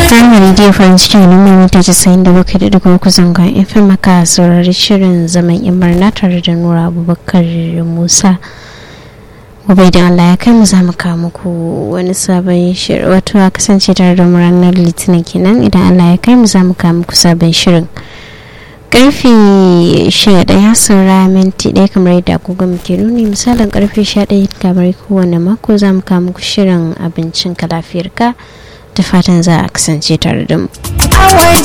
Rahama Radio farin cikin al'umma mita casa'in da bakwai da dubu uku zangon FM maka saurari shirin zaman yan barna tare da Nura Abubakar Musa. Gobe da Allah ya kai mu za mu kawo muku wani sabon shirin wato a kasance tare da mu ranar Litinin kenan idan Allah ya kai mu za mu kawo muku sabon shirin. Karfe sha ɗaya saura minti ɗaya kamar yadda agogo muke nuni misalin karfe sha ɗaya kamar kowane mako za mu kawo muku shirin abincin ka lafiyarka. da fatan za a kasance tare da mu.